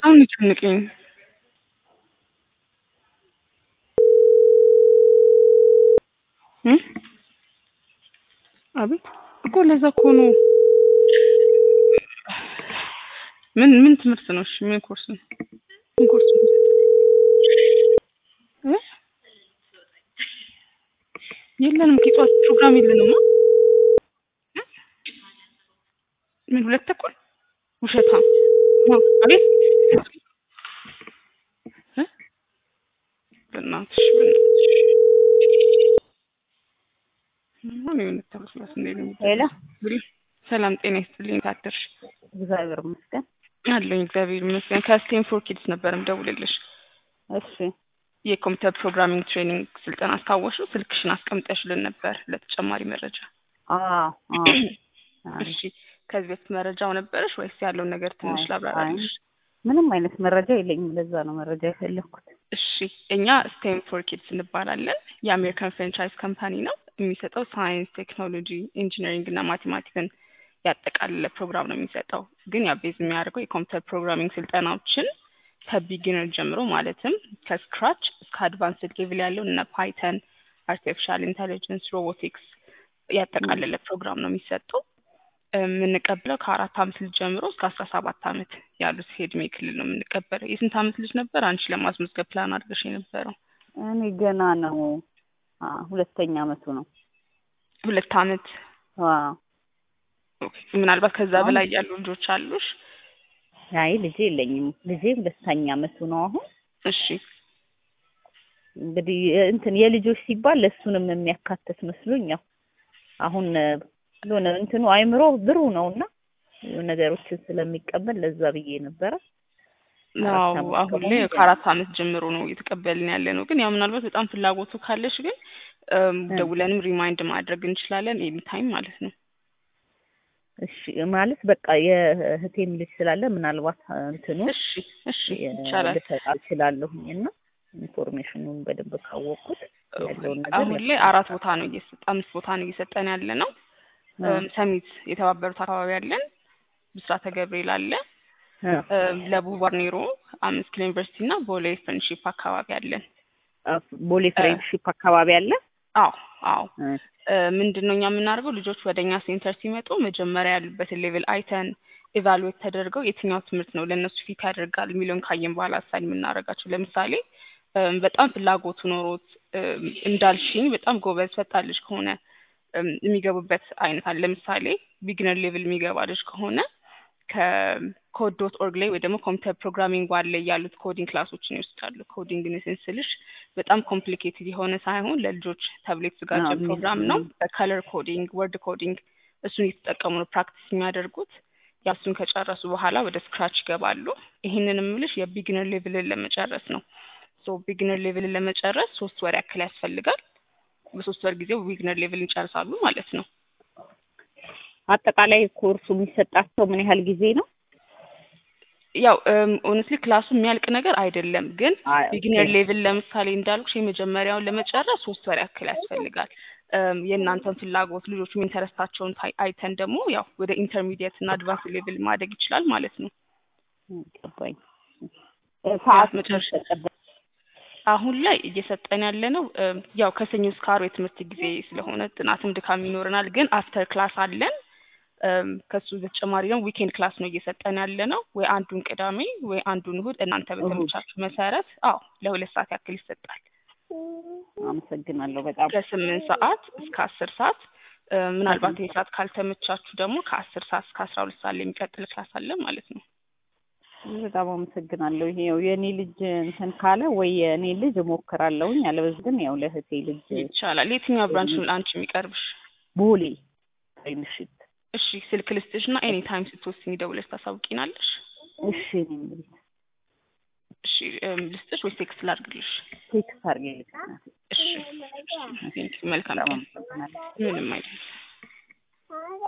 በጣም ነው የጨነቀኝ። እ አቤት እኮ ለዛ እኮ ነው። ምን ምን ትምህርት ነው? እሺ ምን ኮርስ ነው? ምን ኮርስ ነው? እ የለንም ኪጧት ፕሮግራም የለንም። እ ምን ሁለት ተኩል ውሸታም ማ አቤት እ በእናትሽ በእናትሽ ምን የሆነ ተመስላስ እንዴ ነው ሄሎ ሰላም ጤና ይስጥልኝ። ታደርሽ እግዚአብሔር ይመስገን። አለኝ እግዚአብሔር ይመስገን። ከስቴንፎርድ ኪድስ ነበር የምደውልልሽ። እሺ የኮምፒውተር ፕሮግራሚንግ ትሬኒንግ ስልጠና አስታወሹ? ስልክሽን አስቀምጠሽልን ነበር ለተጨማሪ መረጃ። አዎ አዎ እሺ ከዚህ በፊት መረጃው ነበረሽ ወይስ ያለውን ነገር ትንሽ ላብራራልሽ? ምንም አይነት መረጃ የለኝም። ለዛ ነው መረጃ የፈለኩት። እሺ እኛ ስቴንፎርድ ኪድስ እንባላለን። የአሜሪካን ፍራንቻይዝ ካምፓኒ ነው። የሚሰጠው ሳይንስ፣ ቴክኖሎጂ፣ ኢንጂነሪንግ እና ማቴማቲክን ያጠቃለለ ፕሮግራም ነው የሚሰጠው። ግን ያ ቤዝ የሚያደርገው የኮምፒውተር ፕሮግራሚንግ ስልጠናዎችን ከቢጊነር ጀምሮ ማለትም ከስክራች እስከ አድቫንስድ ሌቭል ያለው እነ ፓይተን፣ አርቲፊሻል ኢንቴሊጀንስ፣ ሮቦቲክስ ያጠቃለለ ፕሮግራም ነው የሚሰጠው። የምንቀበለው ከአራት አመት ልጅ ጀምሮ እስከ አስራ ሰባት አመት ያሉት የእድሜ ክልል ነው የምንቀበለው። የስንት አመት ልጅ ነበር አንቺ ለማስመዝገብ ፕላን አድርገሽ የነበረው? እኔ ገና ነው አ ሁለተኛ አመቱ ነው። ሁለት አመት ዋው ኦኬ። ምናልባት ከዛ በላይ ያሉ ልጆች አሉሽ? አይ ልጄ የለኝም። ልጄ ሁለተኛ አመቱ ነው አሁን። እሺ እንግዲህ እንትን የልጆች ሲባል ለእሱንም የሚያካትት መስሎኝ ያው አሁን ለሆነ እንትኑ አይምሮ ብሩህ ነውና ነገሮችን ስለሚቀበል ለዛ ብዬ ነበረ። አዎ አሁን ላይ ከአራት አመት ጀምሮ ነው እየተቀበልን ያለ ነው። ግን ያው ምናልባት በጣም ፍላጎቱ ካለሽ ግን ደውለንም ሪማይንድ ማድረግ እንችላለን ኤኒ ታይም ማለት ነው። እሺ ማለት በቃ የእህቴም ልጅ ስላለ ምናልባት እንትኑ እሺ እሺ ይቻላል። ልሰጥ እችላለሁኝ እና ኢንፎርሜሽኑን በደንብ ካወቅኩት ያለውን ነገር አሁን ላይ አራት ቦታ ነው እየሰጠ አምስት ቦታ ነው እየሰጠን ያለ ነው። ሰሚት የተባበሩት አካባቢ አለን፣ ብስራተ ገብርኤል አለ፣ ለቡ ባርኔሮ አምስት ኪሎ ዩኒቨርሲቲ እና ቦሌ ፍሬንድሺፕ አካባቢ አለን። ቦሌ ፍሬንድሺፕ አካባቢ አለ። አዎ አዎ። ምንድን ነው እኛ የምናደርገው ልጆች ወደ እኛ ሴንተር ሲመጡ መጀመሪያ ያሉበትን ሌቭል አይተን ኢቫሉዌት ተደርገው የትኛው ትምህርት ነው ለእነሱ ፊት ያደርጋል የሚለውን ካየን በኋላ አሳይን የምናደርጋቸው። ለምሳሌ በጣም ፍላጎቱ ኖሮት እንዳልሽኝ በጣም ጎበዝ ፈጣን ልጅ ከሆነ የሚገቡበት አይነት አለ። ለምሳሌ ቢግነር ሌቭል የሚገባ ልጅ ከሆነ ከኮድ ዶት ኦርግ ላይ ወይ ደግሞ ኮምፒውተር ፕሮግራሚንግ ዋን ላይ ያሉት ኮዲንግ ክላሶችን ይወስዳሉ። ኮዲንግ ስልሽ በጣም ኮምፕሊኬትድ የሆነ ሳይሆን ለልጆች ተብሎ የተዘጋጀ ፕሮግራም ነው። በከለር ኮዲንግ፣ ወርድ ኮዲንግ እሱን እየተጠቀሙ ነው ፕራክቲስ የሚያደርጉት። ያው እሱን ከጨረሱ በኋላ ወደ ስክራች ይገባሉ። ይህንን የምልሽ የቢግነር ሌቭልን ለመጨረስ ነው። ሶ ቢግነር ሌቭልን ለመጨረስ ሶስት ወር ያክል ያስፈልጋል። በሶስት ወር ጊዜ ቢግነር ሌቭል ይጨርሳሉ ማለት ነው። አጠቃላይ ኮርሱ የሚሰጣቸው ምን ያህል ጊዜ ነው? ያው ኦነስትሊ ክላሱ የሚያልቅ ነገር አይደለም፣ ግን ቢግነር ሌቭል ለምሳሌ እንዳልኩሽ የመጀመሪያውን ለመጨረስ ሶስት ወር ያክል ያስፈልጋል። የእናንተን ፍላጎት ልጆቹ ኢንተረስታቸውን አይተን ደግሞ ያው ወደ ኢንተርሚዲየት እና አድቫንስ ሌቭል ማደግ ይችላል ማለት ነው። ገባኝ። ሰዓት መጨረሻ አሁን ላይ እየሰጠን ያለ ነው ያው ከሰኞ እስከ ዓርብ የትምህርት ጊዜ ስለሆነ ጥናትም ድካም ይኖረናል፣ ግን አፍተር ክላስ አለን። ከሱ በተጨማሪ ደግሞ ዊኬንድ ክላስ ነው እየሰጠን ያለ ነው። ወይ አንዱን ቅዳሜ ወይ አንዱን እሁድ እናንተ በተመቻችሁ መሰረት አዎ ለሁለት ሰዓት ያክል ይሰጣል። አመሰግናለሁ በጣም ከስምንት ሰዓት እስከ አስር ሰዓት ምናልባት ይህ ሰዓት ካልተመቻችሁ ደግሞ ከአስር ሰዓት እስከ አስራ ሁለት ሰዓት ላይ የሚቀጥል ክላስ አለ ማለት ነው። በጣም አመሰግናለሁ። ይሄ ያው የእኔ ልጅ እንትን ካለ ወይ የእኔ ልጅ እሞክራለሁኝ፣ አለበለዚያ ግን ያው ለእህቴ ልጅ ይቻላል። የትኛው ብራንች ነው ለአንቺ የሚቀርብሽ? ቦሌ ፍሬንድሺፕ። እሺ ስልክ ልስጥሽ እና ኤኒ ታይም ስትወስኝ ደውለሽ ታሳውቂናለሽ። እሺ እኔ እንግዲህ እሺ ልስጥሽ ወይስ ቴክስት ላድርግልሽ? ቴክስት አድርጌልሽ። እሺ መልካም ቀን። ምንም አይደለም።